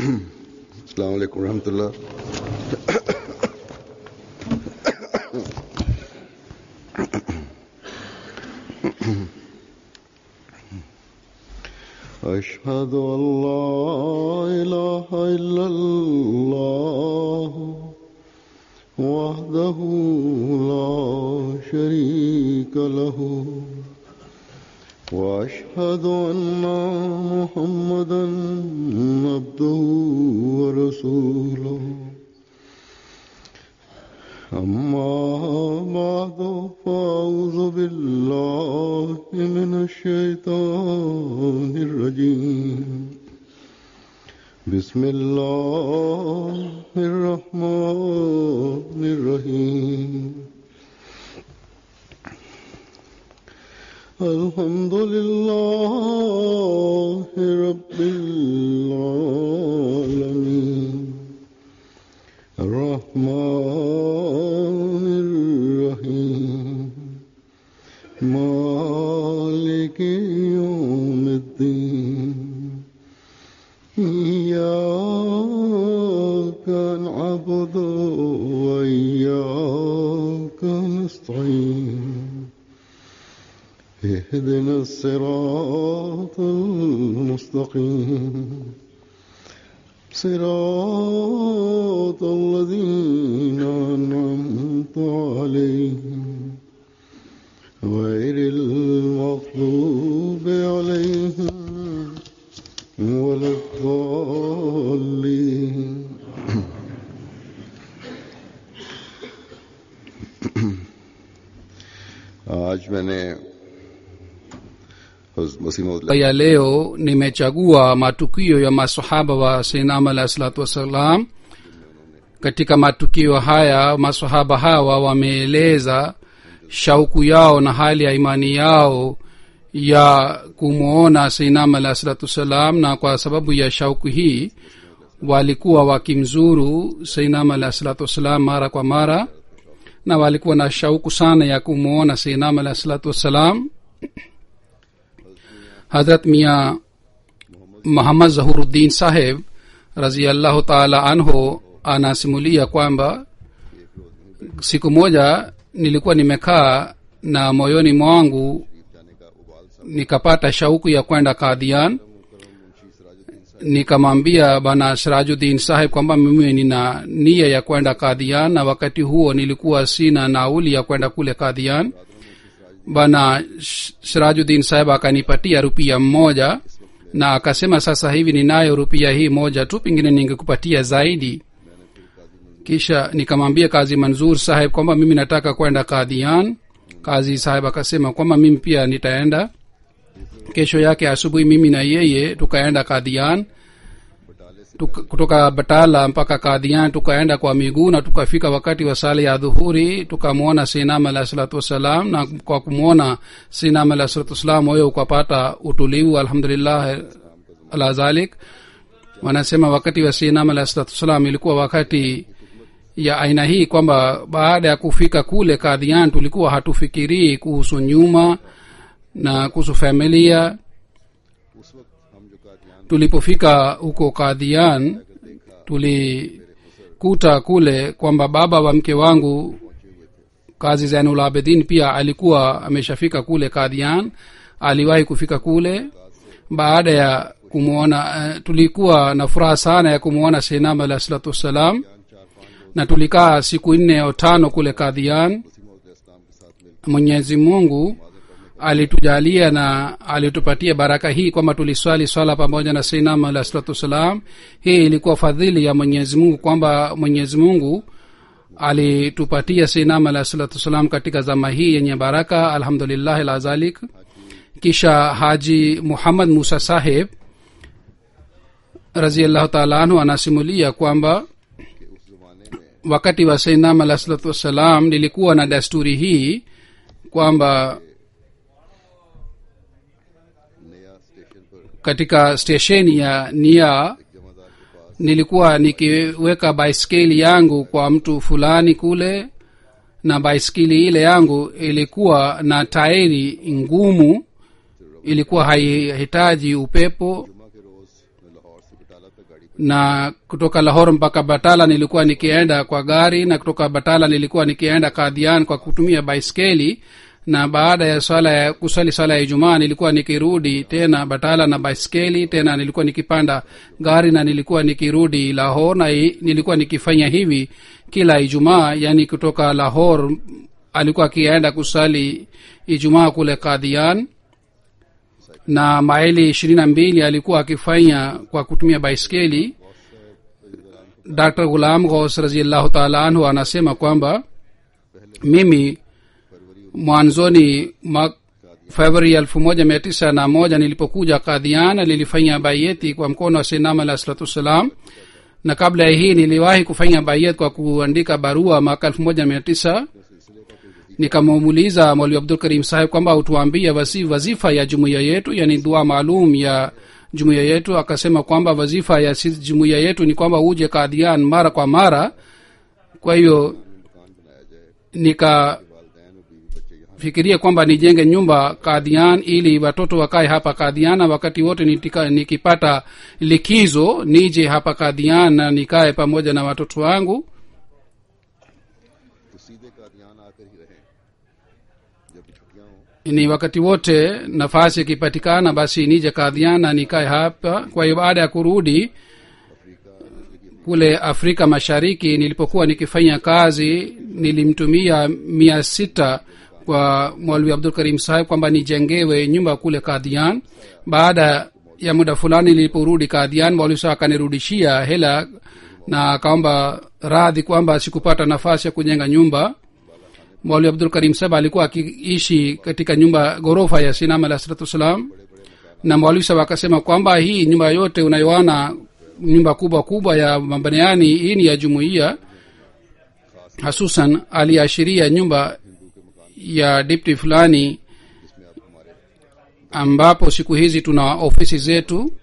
अस्सलाम वालेकुम रहमतुल्लाह أشهد أن لا إله إلا الله وحده لا شريك له وأشهد أن محمدا عبده ورسوله أما بعد فأعوذ بالله من الشيطان الرجيم بسم الله الرحمن الرحيم الحمد لله رب العالمين الرحمن الرحيم مالك يوم الدين إياك نعبد وإياك نستعين اهدنا الصراط المستقيم صراط الذين أنعمت عليهم غير المغضوب عليهم ولا الضالين आज मैंने मसीह ya leo nimechagua matukio ya masahaba wa sinam alahi salatu wassalam katika matukio haya masahaba hawa wameeleza shauku yao na hali ya imani yao ya kumwona sinam alahi salatu wassalam na kwa sababu ya shauku hii walikuwa wakimzuru seinam alahi salatu wassalam mara kwa mara na walikuwa na shauku sana ya kumwona seinam alahi salatu wassalam hadrat mia muhammad zahuruddin saheb raziallahu taala anhu anasimulia kwamba siku moja nilikuwa nimekaa na moyoni mwangu nikapata shauku ya kwenda kadhian nikamwambia bana sirajuddin saheb kwamba mimi nina nia ya kwenda kadhian na wakati huo nilikuwa sina nauli ya kwenda kule kadhian bana sirajuddin saheb akanipatia rupia mmoja na akasema sasa hivi ninayo rupia hii moja tu pengine ningekupatia zaidi kisha nikamwambia kazi manzur saheb kwamba mimi nataka kwenda kadhian kazi saheb akasema kwamba mimi pia nitaenda kesho yake asubuhi mimi na yeye tukaenda kadhian Tuk, kutoka batala mpaka kadhian tukaenda kwa miguu na tukafika wakati wa sala ya dhuhuri tukamwona sinam alahi salatu wassalam na kwa kumwona sinam alahi salatu wassalam moyo ukapata utulivu alhamdulillah ala zalik wanasema wakati wa sinam alahi salatu wassalam ilikuwa wakati ya aina hii kwamba baada ya kufika kule kadhian tulikuwa hatufikirii kuhusu nyuma na kuhusu familia tulipofika huko kadhian tulikuta kule kwamba baba wa mke wangu kazi zainul abedin pia alikuwa ameshafika kule kadhian aliwahi kufika kule baada ya kumwona uh, tulikuwa na furaha sana ya kumwona seinam alah salatu wassalam na tulikaa siku nne au tano kule kadhian mwenyezi mungu alitujalia na alitupatia baraka hii kwamba tuliswali swala pamoja na seinam alah salatu wassalam hii ilikuwa fadhili ya mwenyezi mungu kwamba mwenyezi mungu alitupatia seinam alah salatu wassalam katika zama hii yenye baraka alhamdulillahi lazalik kisha haji muhammad musa saheb raziallahu taala anhu anasimulia kwamba wakati wa seinam alah salatu wassalam nilikuwa na desturi hii kwamba katika stesheni ya nia nilikuwa nikiweka baiskeli yangu kwa mtu fulani kule na baiskeli ile yangu ilikuwa na tairi ngumu ilikuwa haihitaji upepo na kutoka lahor mpaka batala nilikuwa nikienda kwa gari na kutoka batala nilikuwa nikienda kadhian kwa kutumia baiskeli na baada ya swala ya kuswali swala ya ijumaa nilikuwa nikirudi tena batala na baiskeli tena nilikuwa nikipanda gari na nilikuwa nikirudi lahor na i- nilikuwa nikifanya hivi kila ijumaa yani kutoka lahor alikuwa akienda kusali ijumaa kule kadhian na maili ishirini na mbili alikuwa akifanya kwa kutumia baiskeli dr gulam ghaus raziallahu taala anhu anasema kwamba mimi mwanzoni mwa februari elfu moja mia tisa na moja nilipokuja kadhiana nilifanya bayeti kwa mkono wa sinam alah salatu wassalam na kabla ya hii niliwahi kufanya bayet kwa kuandika barua mwaka elfu moja mia tisa nikamuuliza mwalimu abdul karim saheb kwamba utuambie wasi wazifa ya jumuiya yetu yani dua maalum ya jumuiya yetu akasema kwamba wazifa ya sisi jumuiya yetu ni kwamba uje kadhian mara kwa mara kwa hiyo nikafikiria kwamba nijenge nyumba kadhian ili watoto wakae hapa kadhian na wakati wote nitika, nikipata likizo nije hapa kadhian na nikae pamoja na watoto wangu तो सीधे कादियान आकर ही रहें जब छुट्टियां हों ni wakati wote nafasi ikipatikana basi nije kadhian na nikae hapa kwa hiyo baada ya kurudi kule afrika mashariki nilipokuwa nikifanya kazi nilimtumia mia sita kwa mwalwi abdul karim saheb kwamba nijengewe nyumba kule kadhian baada ya muda fulani niliporudi kadhian mwalwi saheb akanirudishia hela na akaomba radhi kwamba sikupata nafasi ya kujenga nyumba mwali abdul karim saba alikuwa akiishi katika nyumba ghorofa ya sinam alah salatu wassalam na mwalimu saba akasema kwamba hii nyumba yote unayoona nyumba kubwa kubwa ya mabaniani hii ni ya jumuiya hasusan aliashiria nyumba ya dipti fulani ambapo siku hizi tuna ofisi zetu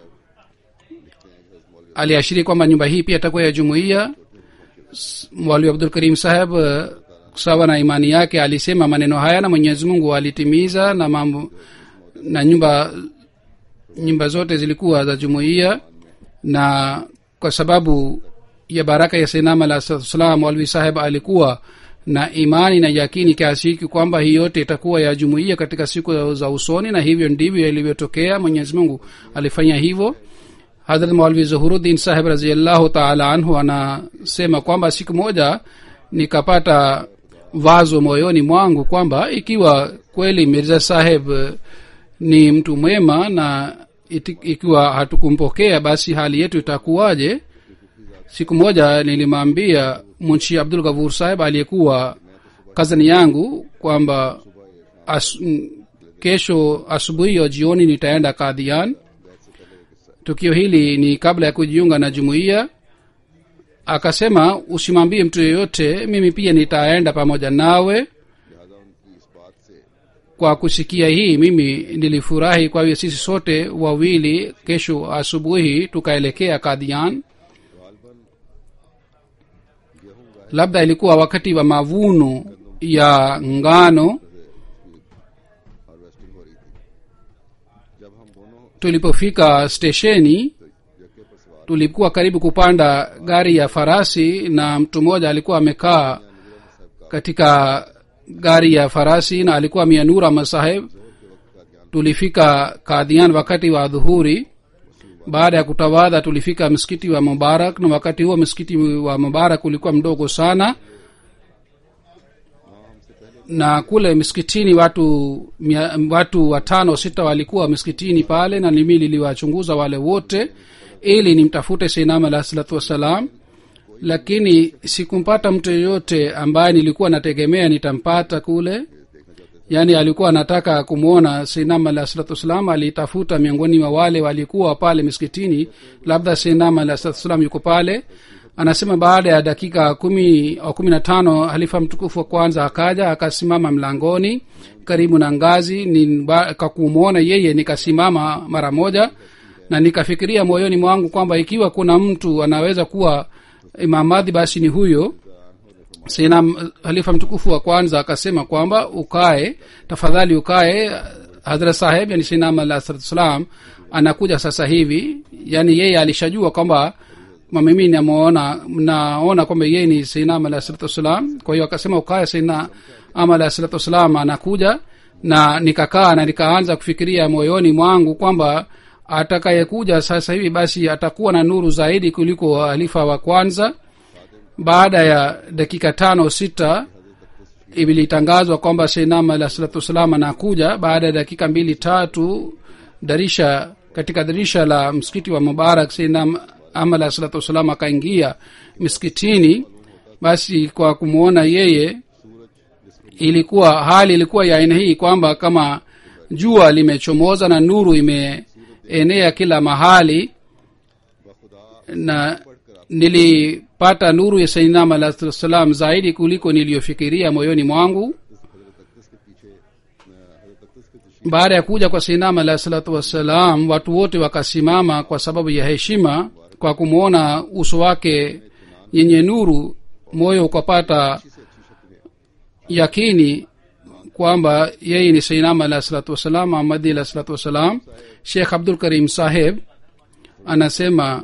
aliashiria kwamba nyumba hii pia itakuwa ya jumuiya mwalimu abdul karim saheb eh, sawa na imani yake alisema maneno haya na mwenyezi mungu alitimiza na mambo na nyumba nyumba zote zilikuwa za jumuiya na kwa sababu ya baraka ya sainam alah salam walwi saheb alikuwa na imani na yakini kiasi hiki kwamba hii yote itakuwa ya jumuiya katika siku za usoni na hivyo ndivyo ilivyotokea mwenyezi mungu alifanya hivyo hadrat maulvi zuhuruddin saheb raziallahu taala anhu anasema kwamba siku moja nikapata wazo moyoni mwangu kwamba ikiwa kweli mirza saheb eh, ni mtu mwema na iti, ikiwa hatukumpokea basi hali yetu itakuwaje siku moja nilimwambia munshi abdul gavur saheb aliyekuwa kazani yangu kwamba as, m- kesho asubuhi ya jioni nitaenda kadhian tukio hili ni kabla ya kujiunga na jumuiya akasema usimwambie mtu yeyote mimi pia nitaenda pamoja nawe kwa kusikia hii mimi nilifurahi kwa hiyo sisi sote wawili kesho asubuhi tukaelekea kadhian labda ilikuwa wakati wa mavuno ya ngano harvesting हो रही थी जब हम दोनों tulipofika stesheni जक्के पर सवार tulikuwa karibu kupanda gari ya farasi na mtu mmoja alikuwa amekaa katika gari ya farasi na alikuwa mianura masaheb tulifika kadhian wakati wa dhuhuri baada ya kutawadha tulifika msikiti wa mubarak na wakati huo msikiti wa mubarak ulikuwa mdogo sana na kule msikitini watu mia, watu watano sita walikuwa msikitini pale na mimi niliwachunguza wale wote ili nimtafute seinam alah salatu wassalam lakini sikumpata mtu yeyote ambaye nilikuwa nategemea nitampata kule yaani alikuwa anataka kumwona seinam alah salatu wassalam alitafuta miongoni mwa wale walikuwa pale miskitini labda seinam alah salatu wassalam yuko pale anasema baada ya dakika kumi au kumi na tano halifa mtukufu wa kwanza akaja akasimama mlangoni karibu na ngazi ni kakumwona yeye nikasimama mara moja na nikafikiria moyoni mwangu kwamba ikiwa kuna mtu anaweza kuwa imamadhi basi ni huyo sina halifa mtukufu wa kwanza akasema kwamba ukae tafadhali ukae hadrat saheb yani sinam alah salam anakuja sasa hivi yani yeye alishajua kwamba kwamba mimi namuona naona kwamba yeye ni sinam alah salatu wassalam kwa hiyo akasema ukaya sina ama alah salatu wassalam anakuja na nikakaa na nikaanza kufikiria moyoni mwangu kwamba atakayekuja sasa hivi basi atakuwa na nuru zaidi kuliko halifa wa kwanza baada ya dakika tano sita ilitangazwa kwamba seinam alah salatu wassalam anakuja baada ya dakika mbili tatu darisha katika dirisha la msikiti wa mubarak seinam ama alah salatu wassalam akaingia miskitini basi kwa kumwona yeye ilikuwa hali ilikuwa ya aina hii kwamba kama jua limechomoza na nuru imeenea kila mahali na nilipata nuru ya sainam alah salam zaidi kuliko niliyofikiria moyoni mwangu baada ya kuja kwa sainam alah salatu wassalam watu wote wakasimama kwa sababu ya heshima kwa kumwona uso wake yenye nuru moyo ukapata yakini kwamba yeye ni sainam alah salatu wassalam ahmadi alah salatu wassalam shekh abdul karim saheb anasema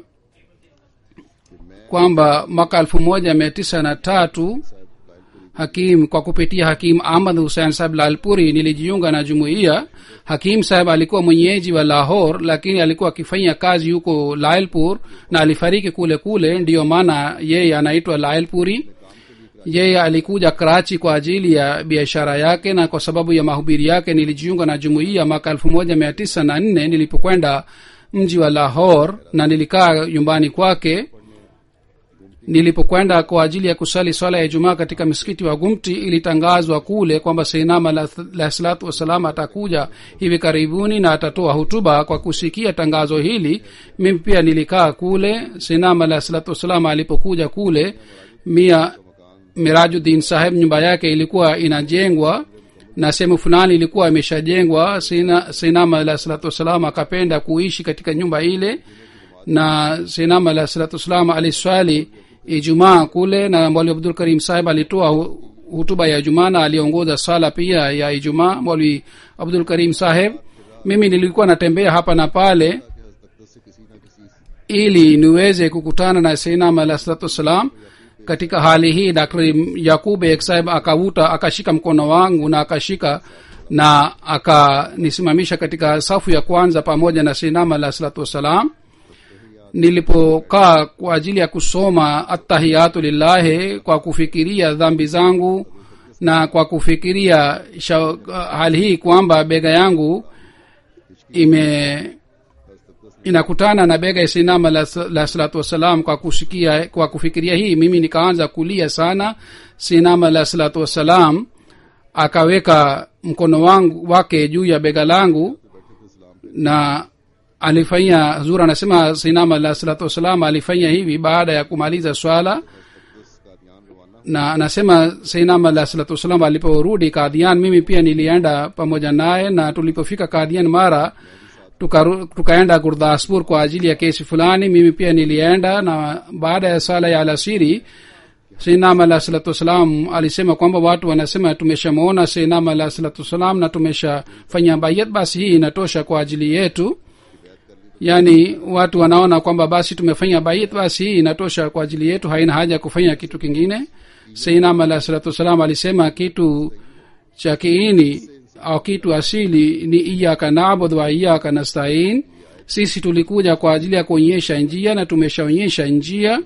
kwamba mwaka elfu moja mia tisa na tatu hakim kwa kupitia hakim ahmad husein saheb lalpuri nilijiunga na jumuiya hakim saheb alikuwa mwenyeji wa lahor lakini alikuwa akifanya kazi huko lailpur na alifariki kule kule ndiyo maana yeye anaitwa lailpuri yeye alikuja karachi kwa ajili ya biashara yake na kwa sababu ya mahubiri yake nilijiunga na jumuiya mwaka elfu moja mia tisa na nne nilipokwenda mji wa lahor na nilikaa nyumbani kwake nilipokwenda kwa ajili ya kusali swala ya ijumaa katika msikiti wa gumti ilitangazwa kule kwamba seinam alah salatu wassalam atakuja hivi karibuni na atatoa hutuba kwa kusikia tangazo hili mimi pia nilikaa kule seinam alah salatu wassalam alipokuja kule mia mirajuddin saheb nyumba yake ilikuwa inajengwa na sehemu fulani ilikuwa imeshajengwa seinam alah salatu wassalam akapenda kuishi katika nyumba ile na seinam alah salatu wassalam aliswali ijumaa kule na mwalimu abdul karim saheb alitoa hutuba ya ijumaa na aliongoza sala pia ya ijumaa mwalimu abdul karim saheb mimi nilikuwa natembea hapa na pale ili niweze kukutana na seinam alah salatu wassalam katika hali hii dr yakub ek saheb akavuta akashika mkono wangu na akashika na akanisimamisha katika safu ya kwanza pamoja na seinam alah salatu wassalam nilipokaa kwa ajili ya kusoma attahiyatu lillahi kwa kufikiria dhambi zangu na kwa kufikiria sha, hali hii kwamba bega yangu ime inakutana na bega ya sinama la, la salatu wassalam kwa kusikia kwa kufikiria hii mimi nikaanza kulia sana sinama la salatu wassalam akaweka mkono wangu wake juu ya bega langu na alifanya huzur anasema sinama alah salatu wassalam alifanya hivi baada ya kumaliza swala na anasema sainam alah salatu wassalam aliporudi kadhian mimi pia nilienda pamoja naye na tulipofika kadhian mara tuka, tukaenda gurdaspur kwa ajili ya kesi fulani mimi pia nilienda na baada ya sala ya alasiri sainam alah salatu wassalam alisema kwamba watu wanasema tumeshamwona sainam alah salatu wassalam na tumeshafanya bayat basi hii inatosha kwa ajili yetu yaani watu wanaona kwamba basi tumefanya bait basi hii inatosha kwa ajili yetu haina haja ya kufanya kitu kingine seinam alah salatu wassalam alisema kitu cha kiini au kitu asili ni iyaka nabud wa iyaka nastain sisi tulikuja kwa ajili ya kuonyesha njia na tumeshaonyesha njia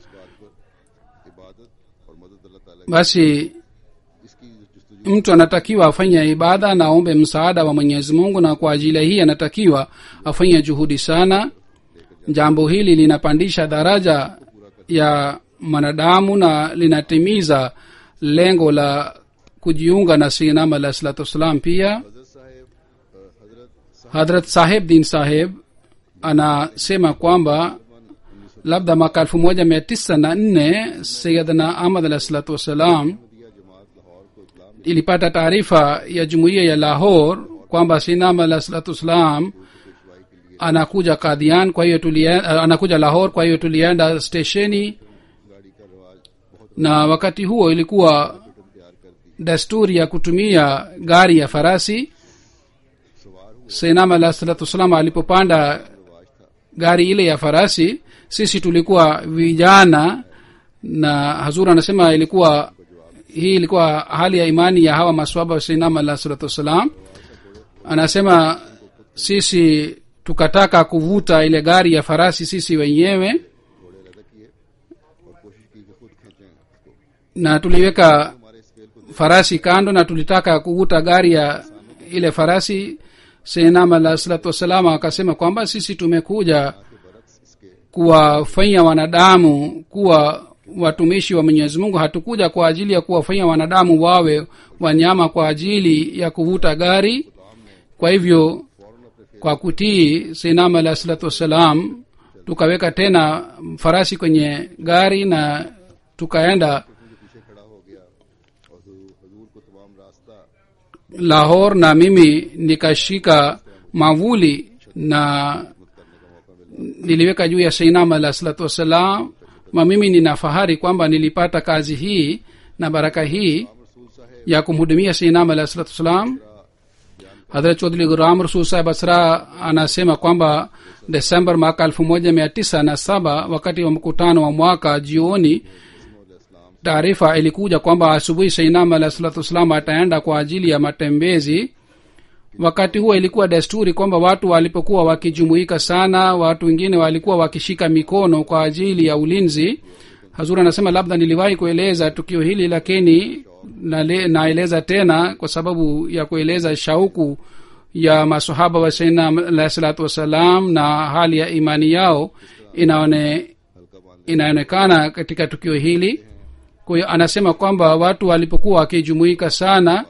basi mtu anatakiwa afanye ibada na aombe msaada wa mwenyezi mungu na kwa ajili hii anatakiwa afanye juhudi sana jambo hili linapandisha daraja ya mwanadamu na linatimiza lengo la kujiunga na sinam alah salatu wassalam pia hadrat saheb din saheb anasema kwamba labda mwaka elfu moja mia tisa na nne sayidna ahmad alah salatu wassalam ilipata taarifa ya jumuiya ya lahor kwamba sinam alah salatu wassalam anakuja kadhian kwa hiyo tulienda, anakuja lahor kwa hiyo tulienda stesheni na wakati huo ilikuwa desturi ya kutumia gari ya farasi seinam alah salatu wassalam alipopanda gari ile ya farasi sisi tulikuwa vijana na hazur anasema ilikuwa hii ilikuwa hali ya imani ya hawa maswaba wa seinam alah salatu wassalam anasema sisi tukataka kuvuta ile gari ya farasi sisi wenyewe घोड़े लगा किए और कोशिश की कि खुद खींचें उसको na tuliweka हमारे स्केल को farasi kando na tulitaka kuvuta gari ya ile farasi senam alah salatu wassalam akasema kwamba sisi tumekuja के बरक्स इसके kuwafanya wanadamu kuwa watumishi wa mwenyezi mungu hatukuja kwa ajili ya kuwafanya wanadamu wawe wanyama kwa ajili ya kuvuta gari kwa hivyo kwa kutii sinam alah salatu wassalam tukaweka tena farasi kwenye gari na tukaenda मुझे पीछे खड़ा हो गया और हजूर हजूर को तमाम रास्ता lahor na mimi nikashika mavuli na niliweka juu ya seinam alah salatu wassalam ma mimi nina fahari kwamba nilipata kazi hii na baraka hii रसूल साहब ya kumhudumia seinam alah salatu wassalam hadrat chodhri guram rasul saheb asra anasema kwamba desember mwaka elfu moja mia tisa na saba wakati wa mkutano wa mwaka jioni taarifa ilikuja kwamba asubuhi seinam alah salatu wassalam ataenda kwa ajili ya matembezi wakati huo ilikuwa desturi kwamba watu walipokuwa wakijumuika sana watu wengine walikuwa wakishika mikono kwa ajili ya ulinzi hazur anasema labda niliwahi kueleza tukio hili lakini nale- naeleza tena kwa sababu ya kueleza shauku ya masahaba wa saina alahi salatu wassalam na hali ya imani yao inaone हल्का बांध inaonekana katika tukio hili kwa hiyo anasema kwamba watu walipokuwa wakijumuika sana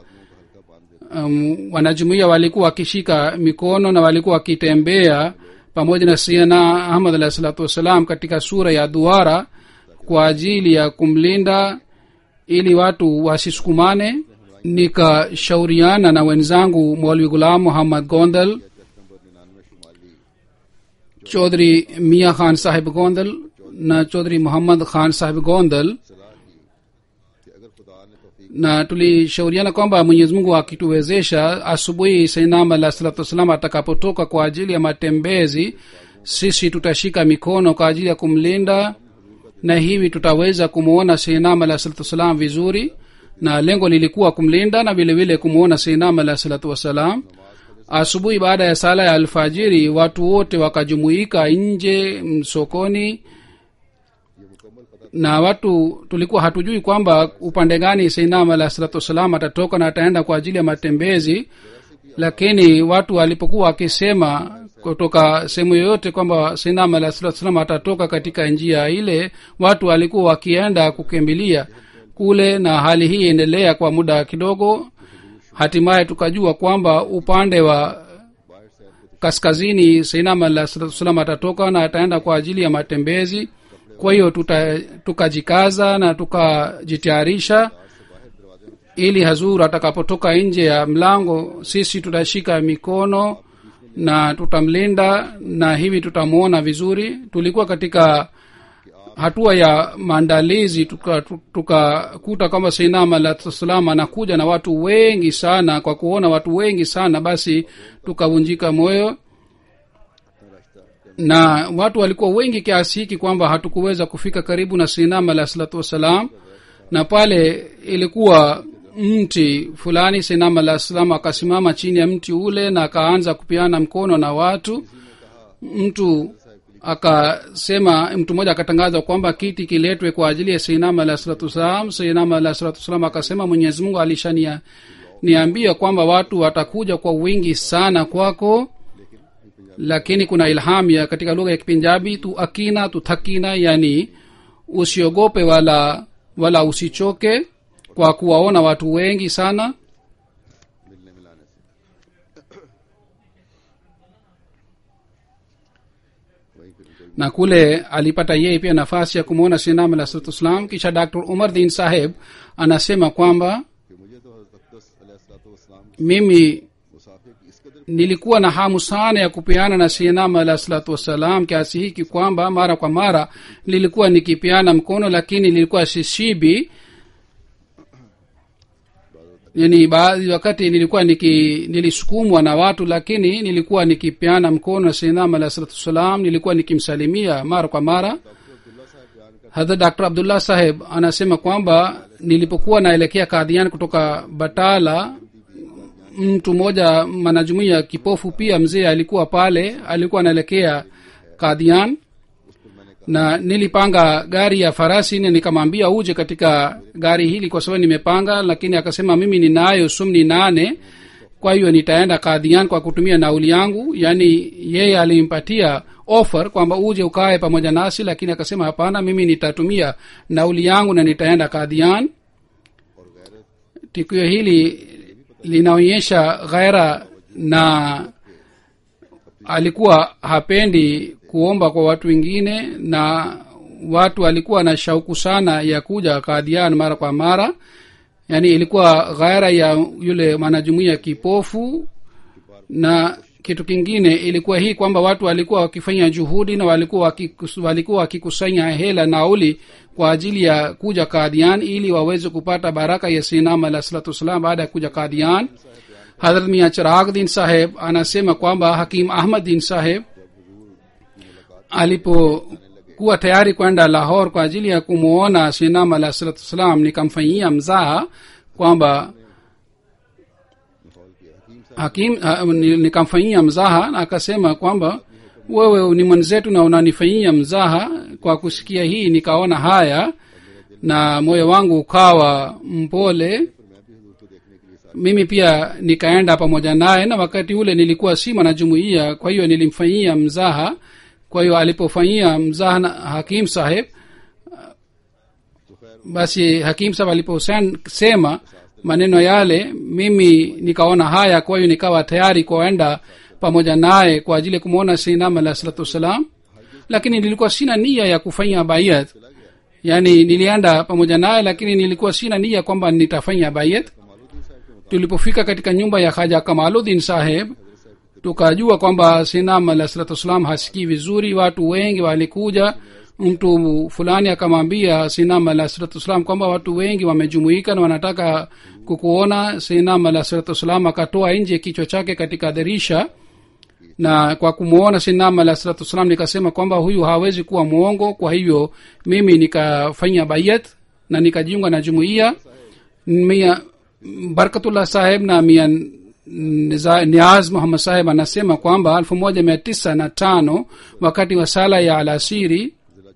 um, wanajumuia walikuwa wakishika mikono na walikuwa wakitembea pamoja na siana ahmad alahi salatu wassalam katika sura ya duara kwa ajili ya kumlinda ili watu wasisukumane nikashauriana na wenzangu mwalwi gulam muhammad gondal number निन्यानवे शुमाली chaudhri mia khan sahib gondal na chaudhri muhammad khan sahib gondal सलाह की कि अगर खुदा ने तौफीक na tulishauriana kwamba mwenyezi mungu akituwezesha asubuhi sainam alah salatu wassalam atakapotoka kwa ajili ya matembezi sisi tutashika mikono kwa ajili ya kumlinda na hivi tutaweza kumwona sainam alah salatu wassalam vizuri na lengo lilikuwa kumlinda na vile vile kumwona sainam alah salatu wassalam asubuhi baada ya sala ya alfajiri watu wote wakajumuika nje mm, sokoni na watu tulikuwa hatujui kwamba upande gani seinam alah salatu wassalam atatoka na ataenda kwa ajili ya matembezi lakini watu walipokuwa wakisema kutoka sehemu yoyote kwamba seinam alah salatu wassalam atatoka katika njia ile watu walikuwa wakienda kukimbilia kule na hali hii endelea kwa muda kidogo hatimaye tukajua kwamba upande wa kaskazini seinam alah salatu wassalam atatoka na ataenda kwa ajili ya matembezi kwa hiyo tuta- tukajikaza na tukajitayarisha ili hazur atakapotoka nje ya mlango sisi tutashika mikono na tutamlinda na hivi tutamwona vizuri tulikuwa katika hatua ya maandalizi tukakuta tuka tukakuta kwamba seinam alah salam anakuja na watu wengi sana kwa kuona watu wengi sana basi tukavunjika moyo na watu walikuwa wengi kiasi hiki kwamba hatukuweza kufika karibu na sinam alah salatu wassalam na pale ilikuwa mti fulani sinam alah salam akasimama chini ya mti ule na akaanza kupeana mkono na watu mtu akasema mtu mmoja akatangaza kwamba kiti kiletwe kwa ajili ya seinam alah salatu wassalam seinam alah salatu wassalam akasema mwenyezi mungu alishania niambia kwamba watu watakuja kwa wingi sana kwako lakini kuna ilham ya katika lugha ya kipinjabi tu akina tu thakina yani usiogope wala wala usichoke kwa kuwaona watu wengi sana मिलने मिलाने से वहीं फिर कोई na kule alipata yeye pia nafasi ya kumwona sinam alah salatu wassalam kisha dr umar din saheb anasema kwamba कि मुझे तो हजरत अलैहिस्सलाम mimi मुसाफिर की इस कदर nilikuwa na hamu sana ya kupeana na sinam alah salatu wassalam kiasi hiki kwamba mara kwa mara nilikuwa nikipeana mkono lakini nilikuwa sishibi yani baadhi wakati nilikuwa niki nilisukumwa na watu lakini nilikuwa nikipeana mkono na sinam alah salatu wassalam nilikuwa nikimsalimia mara kwa mara hadha dr abdullah saheb anasema kwamba nilipokuwa naelekea kadhian kutoka batala mtu mmoja mwanajumuia kipofu pia mzee alikuwa pale alikuwa anaelekea kadhian na nilipanga gari ya farasi na nikamwambia uje katika gari hili kwa sababu nimepanga lakini akasema mimi ninayo sumni nane kwa hiyo nitaenda kadhian kwa kutumia nauli yangu yaani yeye alimpatia offer kwamba uje ukae pamoja nasi lakini akasema hapana mimi nitatumia nauli yangu na nitaenda kadhian tukio hili linaonyesha ghaira na alikuwa hapendi kuomba kwa watu wengine na watu alikuwa na shauku sana ya kuja kadhian mara kwa mara yaani ilikuwa ghaira ya yule mwanajumuia kipofu na kitu kingine ilikuwa hii kwamba watu walikuwa wakifanya juhudi na walikuwa wakikus, walikuwa wakikusanya hela nauli kwa ajili ya kuja kadhian ili waweze kupata baraka ya sinam alah salatu wassalam baada ya kuja kadhian hadrat mia chirag din saheb anasema kwamba hakim ahmad din saheb alipokuwa tayari kwenda lahor kwa ajili ya kumwona sinam alah salatu wassalam nikamfanyia mzaha kwamba hakim ha, nikamfanyia mzaha na akasema kwamba wewe ni mwenzetu na unanifanyia mzaha kwa kusikia hii nikaona haya na moyo wangu ukawa mpole mimi pia nikaenda pamoja naye na wakati ule nilikuwa si mwanajumuia kwa hiyo nilimfanyia mzaha kwa hiyo alipofanyia mzaha na hakim saheb basi hakim saheb aliposema maneno yale mimi nikaona haya kwa hiyo nikawa tayari kuenda pamoja naye kwa ajili ya kumwona sinam alah salatu wassalam lakini nilikuwa sina nia ya kufanya bayat yaani nilienda pamoja naye lakini nilikuwa sina nia kwamba nitafanya bayat tulipofika katika nyumba ya haja kamaludin saheb tukajua kwamba sinam alah salatu wassalam hasikii vizuri watu wengi walikuja mtu fulani akamwambia sinam alah salatu wassalam kwamba watu wengi wamejumuika na wanataka kukuona sinam alah salatu wassalam akatoa nje kichwa chake katika dirisha na kwa kumwona sinam alah salatu wassalam nikasema kwamba huyu hawezi kuwa mwongo kwa hivyo mimi nikafanya bayat na nikajiunga na jumuiya mia barkatullah saheb na mia niaz muhammad saheb anasema kwamba elfu moja mia tisa na tano wakati wa sala ya alasiri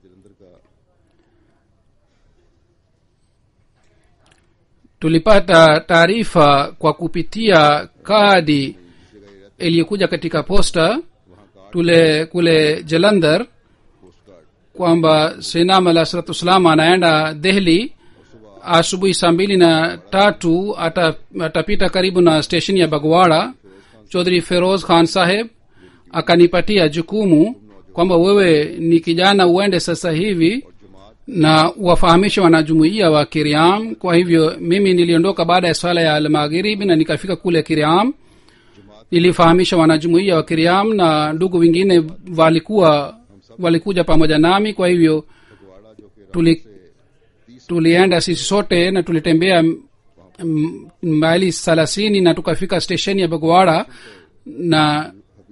tulipata taarifa kwa kupitia kadi iliyokuja katika posta tule kule jalandhar kwamba sinam alah salatu wassalam anaenda dehli asubuhi saa mbili na tatu ata, atapita karibu na stesheni ya bagwara chodhri feroz khan saheb akanipatia jukumu kwamba wewe ni kijana uende sasa hivi na wafahamishe wanajumuia wa kiriam kwa hivyo mimi niliondoka baada ya swala ya almaghiribi na nikafika kule kiriam nilifahamisha wanajumuia wa kiriam na ndugu wengine walikuwa walikuja pamoja nami kwa hivyo tuli, tulienda sisi sote na tulitembea maili thelathini na tukafika stesheni ya bagwara na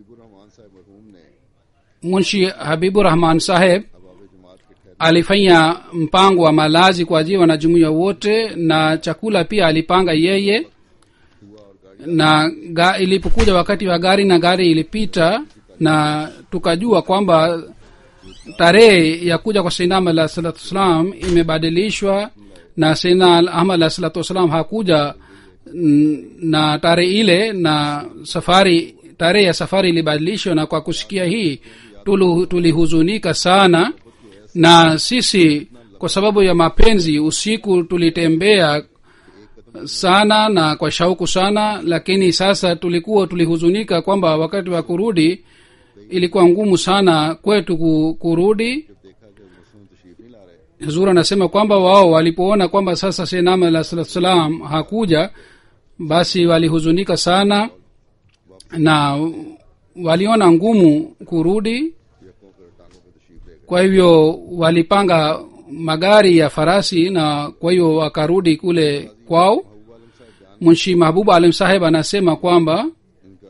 munshi habibu rahman saheb alifanya mpango wa malazi kwa ajili wanajumuia wote na chakula pia alipanga yeye na ga, ilipokuja wakati wa gari na gari ilipita na tukajua kwamba tarehe ya kuja kwa sainam alah salatu wassalam imebadilishwa na saina ahmad alah salatu wassalam hakuja na tarehe ile na safari tarehe ya safari ilibadilishwa na kwa kusikia hii tulihuzunika sana na sisi kwa sababu ya mapenzi usiku tulitembea sana na kwa shauku sana lakini sasa tulikuwa tulihuzunika kwamba wakati wa kurudi ilikuwa ngumu sana kwetu kurudi huzur anasema kwamba wao walipoona kwamba sasa senam alah salatu salam hakuja basi walihuzunika sana na waliona ngumu kurudi kwa hivyo walipanga magari ya farasi na kwa hiyo wakarudi kule kwao munshi mahbub alim saheb anasema kwamba इनका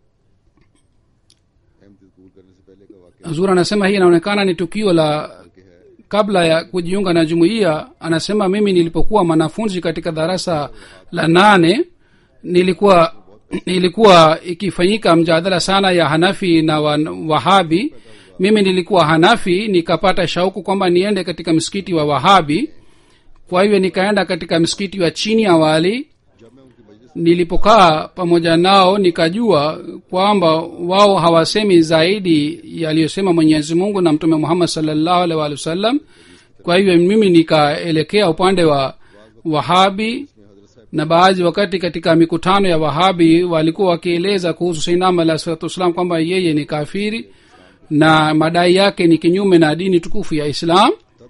अहमद कबूल करने से पहले का वाक्य huzur anasema hii inaonekana ni tukio la kabla ya kujiunga na jumuiya anasema mimi nilipokuwa mwanafunzi katika darasa la nane nilikuwa ilikuwa ikifanyika mjadala sana ya hanafi na wa, wahabi mimi nilikuwa hanafi nikapata shauku kwamba niende katika msikiti wa wahabi kwa hivyo nikaenda katika msikiti wa chini awali nilipokaa pamoja nao nikajua kwamba wao hawasemi zaidi yaliyosema mwenyezi mungu na mtume muhammad salllahu alih walih wasallam kwa hivyo mimi nikaelekea upande wa wahabi na baadhi wakati katika mikutano ya wahabi walikuwa wakieleza kuhusu sainam alah salatu wassalam kwamba yeye ni kafiri na madai yake ni kinyume na dini tukufu ya islam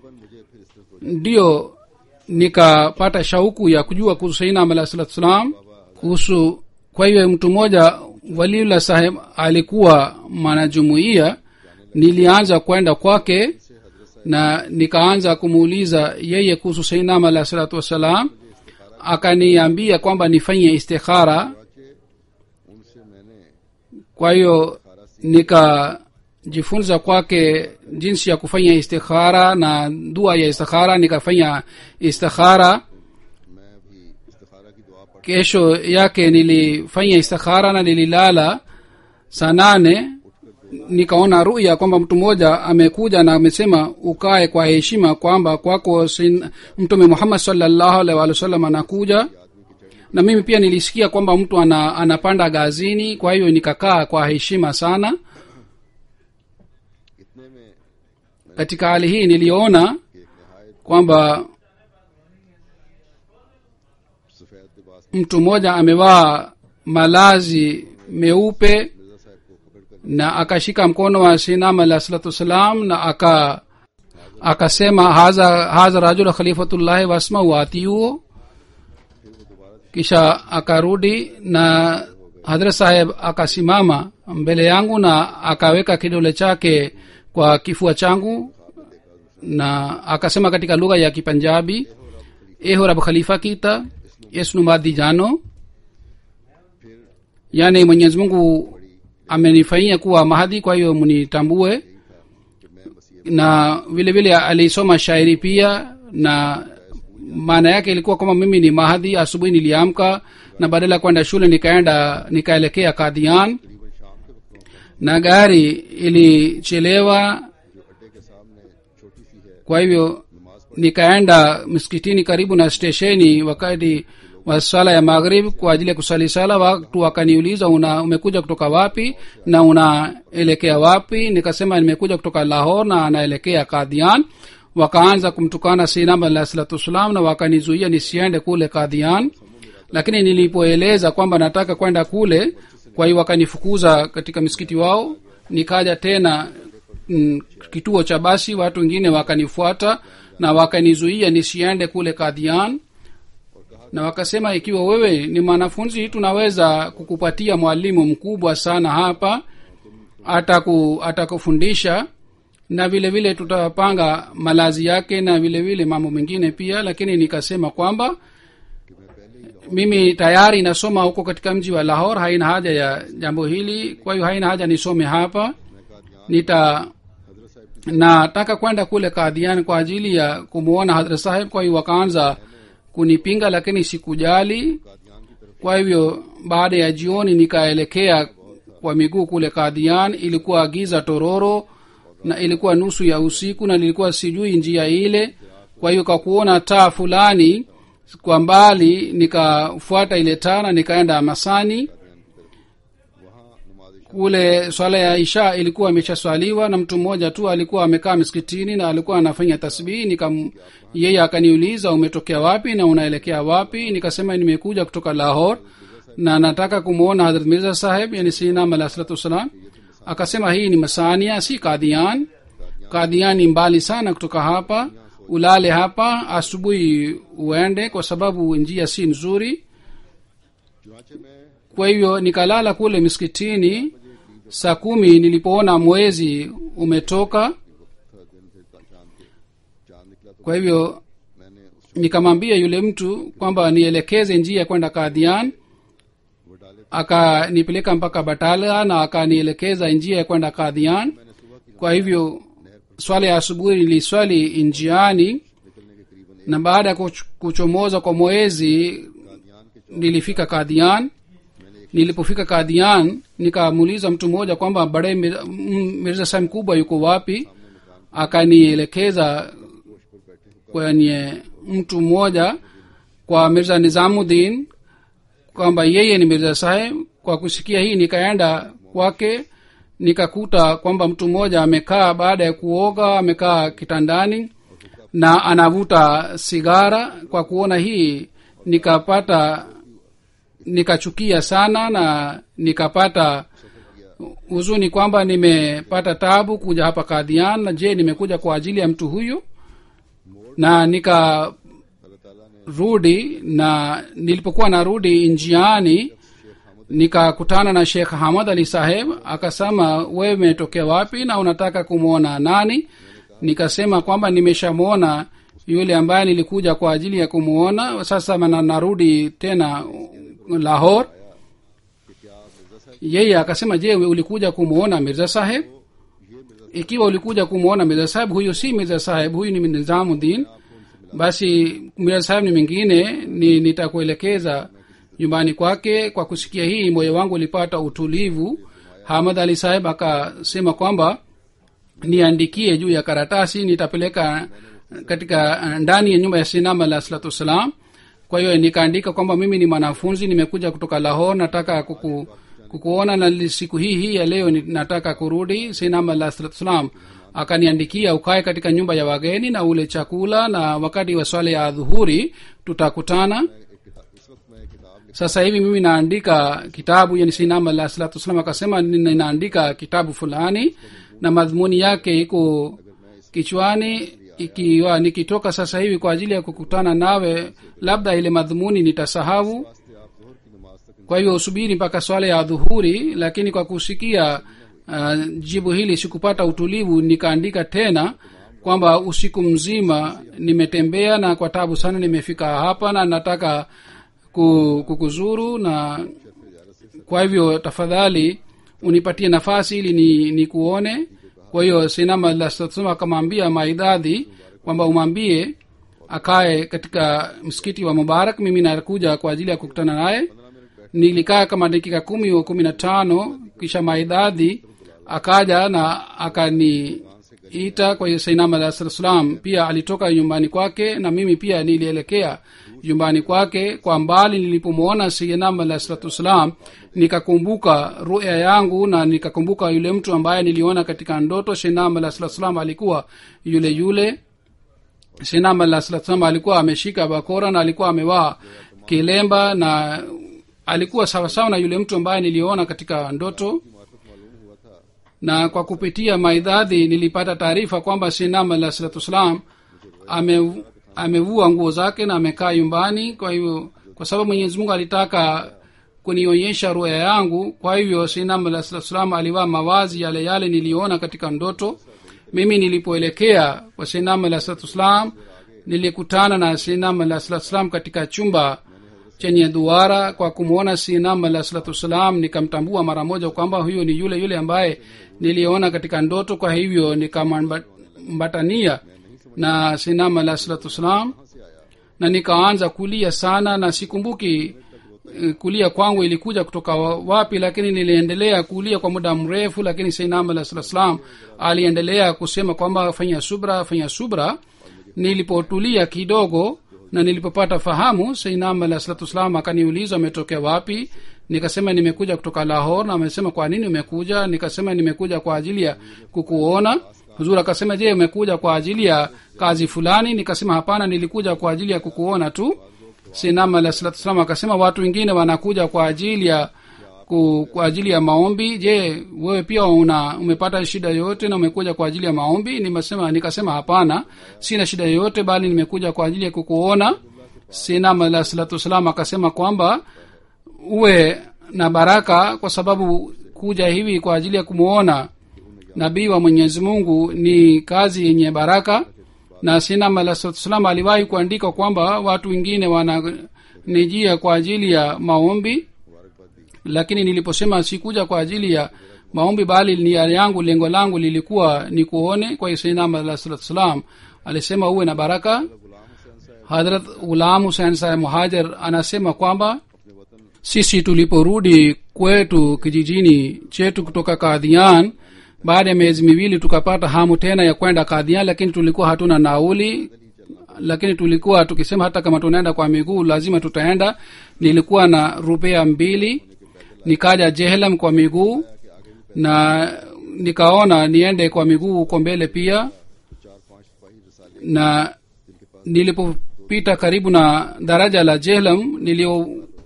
ndiyo nikapata shauku ya kujua kuhusu sainam alah salatu wassalam kuhusu kwa hiyo mtu mmoja waliula saheb alikuwa mwanajumuia nilianza kwenda kwake na nikaanza kumuuliza yeye kuhusu sainam alah salatu wassalam akaniambia kwamba nifanye istikhara उनसे मैंने kwa hiyo nikajifunza kwake jinsi ya kufanya istikhara na dua ya istikhara nikafanya istikhara मैं भी इस्तिखारा की दुआ पढ़ kesho yake nilifanya istikhara na nililala saa nane nikaona ruya kwamba mtu mmoja amekuja na amesema ukae kwa heshima kwamba kwako sin- mtume muhammad salllahu alaihi wa sallam anakuja na mimi pia nilisikia kwamba mtu ana, anapanda gazini kwa hiyo nikakaa kwa heshima sana इतने में katika hali hii niliona kwamba सफेद लिबास mtu mmoja amevaa malazi meupe Mirza साहब को पकड़ कर na akashika mkono wa sinam alah salatu wassalam na aka akasema haza haza rajul khalifatullahi wasma watiuo kisha akarudi na hadrat saheb akasimama mbele yangu na akaweka kidole chake kwa kifua changu na akasema katika lugha ya kipanjabi eho rab khalifa kita esnumadi jano yaani mwenyezi mungu amenifanyia kuwa mahadhi kwa hiyo mnitambue na vile vile alisoma shairi pia na maana yake ilikuwa kwamba mimi ni mahadhi asubuhi niliamka na badala ya kwenda shule nikaenda nikaelekea kadhian na gari ilichelewa kwa hivyo nikaenda msikitini karibu na stesheni wakati wa sala ya maghrib kwa ajili ya kusali sala watu wakaniuliza una umekuja kutoka wapi na unaelekea wapi nikasema nimekuja kutoka lahor na anaelekea kadhian wakaanza kumtukana sinam alah salatu wassalam na wakanizuia nisiende kule kadhian lakini nilipoeleza kwamba nataka kwenda kule kwa hiyo wakanifukuza katika msikiti wao nikaja tena mm, kituo cha basi watu wengine wakanifuata na wakanizuia nisiende kule kadhian na wakasema ikiwa wewe ni mwanafunzi tunaweza kukupatia mwalimu mkubwa sana hapa ataku atakufundisha na vile vile tutapanga malazi yake na vile vile mambo mengine pia lakini nikasema kwamba mimi tayari nasoma huko katika mji wa lahor haina haja ya jambo hili kwa hiyo haina haja nisome hapa nita nataka kwenda kule kadhian kwa ajili ya kumwona hadrat saheb kwa hiyo wakaanza kunipinga lakini sikujali kwa hivyo baada ya jioni nikaelekea kwa miguu kule kadhian ilikuwa giza tororo na ilikuwa nusu ya usiku na nilikuwa sijui njia ile kwa hiyo kwa kuona taa fulani kwa mbali nikafuata ile taa na nikaenda masani kule swala ya isha ilikuwa imeshaswaliwa na mtu mmoja tu alikuwa amekaa miskitini na alikuwa anafanya tasbihi nikam yeye akaniuliza umetokea wapi na unaelekea wapi nikasema nimekuja kutoka lahor na nataka kumwona hadrat mirza saheb yani sinam alah salatu wassalam akasema hii ni masania si kadhian kadhian ni mbali sana kutoka hapa ulale hapa asubuhi uende kwa sababu njia si nzuri चुनाचे में kwa hivyo nikalala kule miskitini saa kumi nilipoona mwezi umetoka था दिन थे चांद के चांद निकला तो kwa hivyo मैंने उस nikamwambia yule mtu kwamba nielekeze njia ya kwenda kadhian वो डाले akanipeleka mpaka batala na akanielekeza njia ya kwenda kadhian मैंने सुबह की kwa hivyo swala ya asubuhi niliswali njiani निकलने के करीबन na baada ya kuch- kuchomoza kwa mwezi Kadian के nilifika kadhian nilipofika kadhian nikamuuliza mtu mmoja kwamba bade Mir- m- mirza saheb mkubwa yuko wapi akanielekeza kwenye mtu mmoja kwa mirza nizamuddin kwamba yeye ni mirza saheb kwa kusikia hii nikaenda kwake nikakuta kwamba mtu mmoja amekaa baada ya kuoga amekaa kitandani na anavuta sigara kwa kuona hii nikapata nikachukia sana na nikapata huzuni kwamba nimepata tabu kuja hapa kadhian na je nimekuja kwa ajili ya mtu huyu na nikarudi अल्लाह ताला ने na nilipokuwa narudi njiani nikakutana na shekh hamad ali saheb akasema wewe umetokea wapi na unataka kumwona nani nikasema kwamba nimeshamwona yule ambaye nilikuja kwa ajili ya kumwona sasa na narudi tena lahor कि क्या आप मिर्जा साहब yeye akasema je ulikuja kumwona mirza saheb ikiwa ulikuja kumwona mirza saheb huyu si mirza saheb huyu ni nizamuddin basi mirza saheb ni mwingine ni nitakuelekeza nyumbani kwake kwa kusikia hii moyo wangu ulipata utulivu hamad ali saheb akasema kwamba niandikie juu ya karatasi nitapeleka katika uh, ndani ya nyumba ya sinama la salatu wassalam kwa hiyo nikaandika kwamba mimi ni mwanafunzi nimekuja kutoka lahor nataka kuku, kukuona na li- siku hii hii ya leo ni- nataka kurudi sinama la salatu wassalam akaniandikia ukae katika nyumba ya wageni na ule chakula na wakati wa swala ya dhuhuri tutakutana एक किताब इस वक्त मैं एक किताब लिख sasa hivi mimi naandika kitabu yani sinam alah salatu wassalam akasema "Nina- ninaandika kitabu fulani na madhumuni yake iko kichwani ikiwa nikitoka sasa hivi kwa ajili ya kukutana nawe labda ile madhumuni nitasahau वास्ते आप जोहर की नमाज तक kwa hivyo usubiri mpaka swala ya dhuhuri lakini kwa kusikia uh, jibu hili sikupata utulivu nikaandika tena kwamba usiku mzima nimetembea na kwa tabu sana nimefika hapa na nataka ku- kukuzuru na kwa hivyo tafadhali unipatie nafasi ili ni, ni kuone kwa hiyo sinama lasema akamwambia maidadhi kwamba umwambie akae katika msikiti wa mubarak mimi nakuja kwa ajili ya kukutana naye nilikaa kama dakika kumi au kumi na tano kisha maidadhi akaja na akaniita kwa hiyo sainam alah salatu salam pia alitoka nyumbani kwake na mimi pia nilielekea nyumbani kwake kwa mbali nilipomwona sainam alah salatu wassalam nikakumbuka ruya yangu na nikakumbuka yule mtu ambaye niliona katika ndoto sainam alah salatu salam alikuwa yule yule sinam alah salatu salam alikuwa ameshika bakora na alikuwa amevaa kilemba na alikuwa sawasawa na yule mtu ambaye niliona katika ndoto na kwa kupitia maidhadhi nilipata taarifa kwamba sinam alah salatu wassalam ame, amevua nguo zake na amekaa nyumbani kwa hivyo kwa sababu mwenyezi mungu alitaka kunionyesha ruya yangu kwa hivyo sinam alah salatu wassalam alivaa mawazi yale yale niliona katika ndoto mimi nilipoelekea kwa sinam alah salatu wassalam nilikutana na sinam alah salatu wassalam katika chumba chenye duara kwa kumwona sinam alah salatu wassalam nikamtambua mara moja kwamba huyo ni yule yule ambaye niliona katika ndoto kwa hivyo nikamambatania na sinam alah salatu wassalam na nikaanza kulia sana na sikumbuki eh, kulia kwangu ilikuja kutoka wa- wapi lakini niliendelea kulia kwa muda mrefu lakini sainam alah salatu wassalam aliendelea kusema kwamba fanya subra fanya subra nilipotulia kidogo na nilipopata fahamu sainam alah salatu wassalam akaniuliza ametokea wapi nikasema nimekuja kutoka lahor na amesema kwa nini umekuja nikasema nimekuja kwa ajili ya kukuona huzur akasema je umekuja kwa ajili ya kazi fulani nikasema hapana nilikuja kwa ajili ya kukuona tu sinam alah salatu wassalam akasema watu wengine wanakuja kwa ajili ya ku, kwa ajili ya maombi je wewe pia una umepata shida yoyote na umekuja kwa ajili ya maombi nimesema nikasema hapana sina shida yoyote bali nimekuja kwa ajili ya kukuona sinam alah salatu wassalam akasema kwamba uwe na baraka kwa sababu kuja hivi kwa ajili ya kumwona nabii wa mwenyezi mungu ni kazi yenye baraka na sinam alah salatu salam aliwahi kuandika kwamba watu wengine wananijia kwa ajili ya maombi मुबारकबाद दी lakini niliposema sikuja kwa ajili ya maombi bali nia yangu lengo langu lilikuwa ni kuone kwa hiyo sainam alah salatu salam alisema uwe na baraka गुलाम हुसैन साहब hadrat ghulam husein saheb muhajer anasema kwamba अपने वतन sisi tuliporudi kwetu kijijini chetu kutoka kadhian baada ya miezi miwili tukapata hamu tena ya kwenda kadhian lakini tulikuwa hatuna nauli lakini tulikuwa tukisema hata kama tunaenda kwa miguu lazima tutaenda nilikuwa na rupea mbili nikaja jehlam kwa miguu na nikaona niende kwa miguu huko mbele pia चार पांच सिपाही रसाले na nilipopita karibu na daraja la jehlam nilio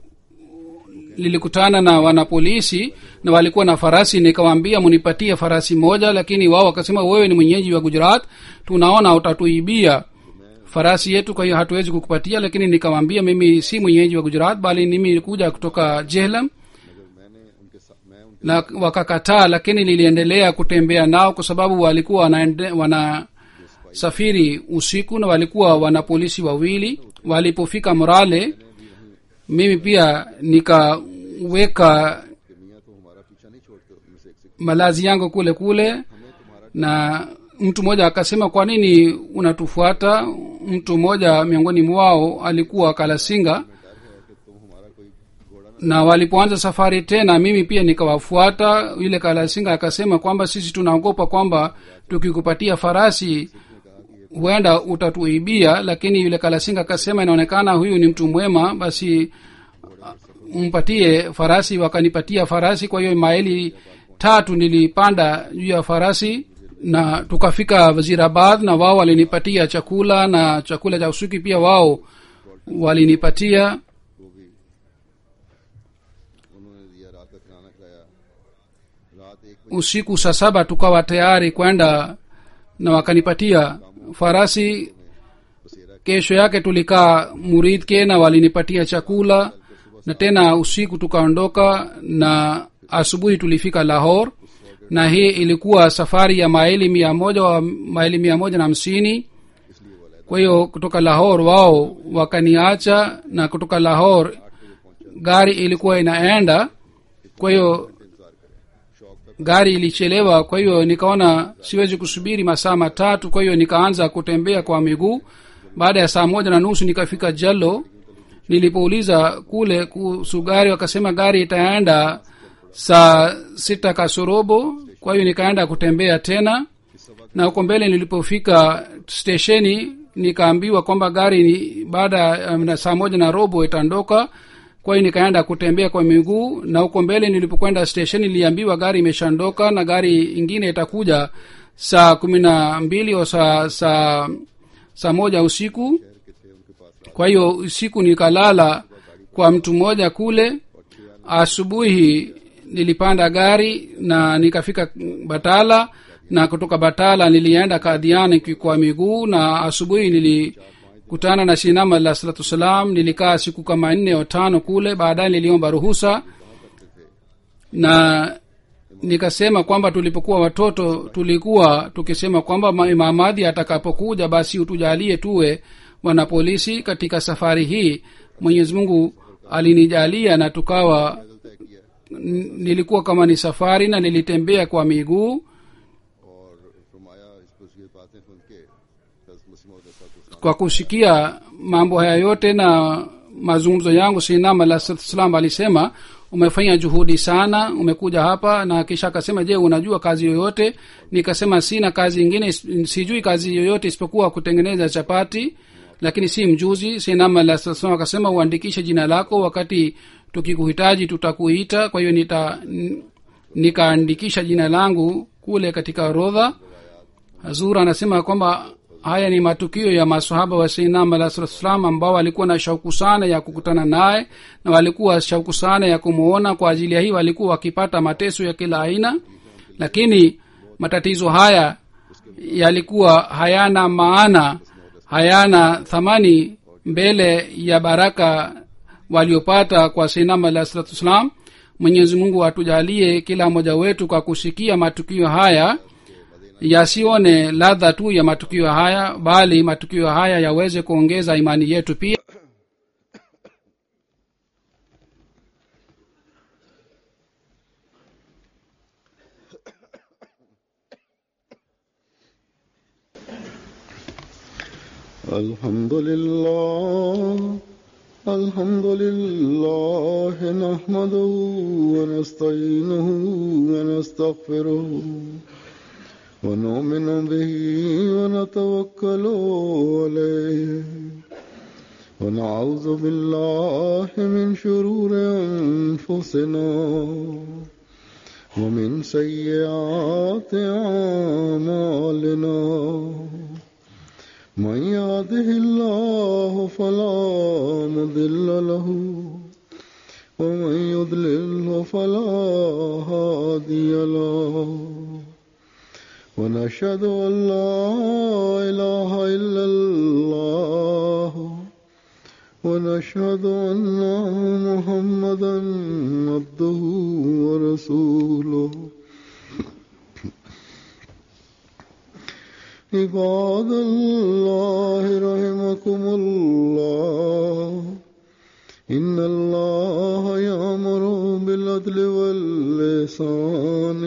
nilikutana na wanapolisi na walikuwa na farasi nikawaambia munipatie farasi moja lakini wao wakasema wewe ni mwenyeji wa gujarat tunaona utatuibia farasi yetu kwa hiyo hatuwezi kukupatia lakini nikawaambia mimi si mwenyeji wa gujarat bali mimi nilikuja kutoka jehlam मगर मैंने उनके साथ मैं उनके na wakakataa lakini niliendelea kutembea nao kwa sababu walikuwa wanaende, wana safiri usiku na walikuwa wana polisi wawili walipofika morale mimi pia nikaweka कि मियाँ तो हमारा पीछा नहीं छोड़ते उनमें से एक से malazi yangu kule kule हमें तुम्हारा na mtu mmoja akasema kwa nini unatufuata mtu mmoja miongoni mwao alikuwa kalasinga डर है कि तुम हमारा कोई घोड़ा न na walipoanza safari tena mimi pia nikawafuata yule kalasinga akasema kwamba sisi tunaogopa kwamba tukikupatia farasi huenda utatuibia lakini yule kalasinga akasema inaonekana huyu ni mtu mwema basi uh, mpatie farasi wakanipatia farasi kwa hiyo maili tatu nilipanda juu ya farasi na tukafika wazirabad na wao walinipatia chakula na chakula cha usuki pia wao walinipatia वो भी उन्होंने दिया रात का खाना खिलाया रात एक बजे usiku saa saba tukawa tayari kwenda na wakanipatia farasi बसेरा kesho yake tulikaa muridke na walinipatia chakula na tena usiku tukaondoka na asubuhi tulifika lahor na hii ilikuwa safari ya maili mia moja wa maili mia moja na hamsini इसलिए वो लहदा kwa hiyo kutoka lahor wao wakaniacha na kutoka lahor gari ilikuwa inaenda kwa hiyo इंतजार करें शौक तक gari ilichelewa kwa hiyo nikaona siwezi kusubiri masaa matatu kwa hiyo nikaanza kutembea kwa miguu baada ya saa moja na nusu nikafika jallo nilipouliza kule kuhusu gari wakasema gari itaenda saa sita kasorobo kwa hiyo nikaenda kutembea tena na huko mbele nilipofika stesheni nikaambiwa kwamba gari ni baada ya um, saa moja na robo itaondoka kwa hiyo nikaenda kutembea kwa miguu na huko mbele nilipokwenda stesheni niliambiwa gari imeshaondoka na gari ingine itakuja saa kumi na mbili au saa saa saa moja usiku के थे उनके पास kwa hiyo usiku nikalala kwa mtu mmoja kule asubuhi nilipanda gari na nikafika batala na kutoka batala nilienda kadhiani ki- kwa miguu na asubuhi nilikutana na shinama alah salatu wassalam nilikaa siku kama nne au tano kule baadaye niliomba ruhusa na nikasema kwamba tulipokuwa watoto tulikuwa tukisema kwamba ma- Imam Mahdi atakapokuja basi utujalie tuwe wanapolisi katika safari hii mwenyezi mungu alinijalia na tukawa तय किया n- nilikuwa kama ni safari na nilitembea kwa miguu और फरमाया इस पर ये बातें सुन के हज़रत मसीह मौद अलैहिस्सलाम kwa kusikia mambo haya yote na mazungumzo yangu sinam alah salam alisema umefanya juhudi sana umekuja hapa na kisha akasema je unajua kazi yoyote nikasema sina kazi ingine is- sijui kazi yoyote isipokuwa kutengeneza chapati lakini si mjuzi sinam alah salam akasema uandikishe jina lako wakati tukikuhitaji tutakuita kwa hiyo nita n- nikaandikisha jina langu kule katika orodha hazur anasema kwamba haya ni matukio ya masahaba wa sainam alah salam ambao walikuwa na shauku sana ya kukutana naye na walikuwa shauku sana ya kumwona kwa ajili ya hii walikuwa wakipata mateso ya kila aina lakini matatizo haya yalikuwa hayana maana hayana thamani mbele ya baraka waliopata kwa sainam alah salatu wassalam mwenyezi mungu atujalie kila mmoja wetu kwa kusikia matukio haya yasione ladha tu ya matukio haya bali matukio haya yaweze kuongeza imani yetu pia الحمد لله الحمد لله نحمده ونستعينه ونستغفره ونؤمن به ونتوكل عليه ونعوذ بالله من شرور أنفسنا ومن سيئات أعمالنا من يهده الله فلا مضل له ومن يضلله فلا هادي له ونشهد أن لا إله إلا الله ونشهد أن محمدا عبده ورسوله عباد الله رحمكم الله إن الله يأمر بالعدل واللسان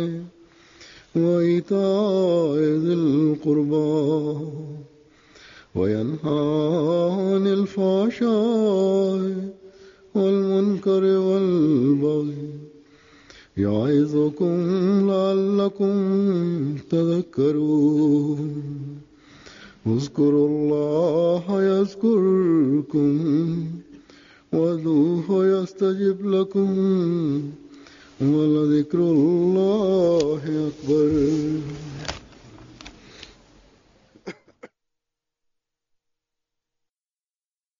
وإيتاء ذي القربى وينهى عن الفحشاء والمنكر والبغي يعظكم لعلكم تذكرون اذكروا الله يذكركم وذوه يستجب لكم ولذكر الله أكبر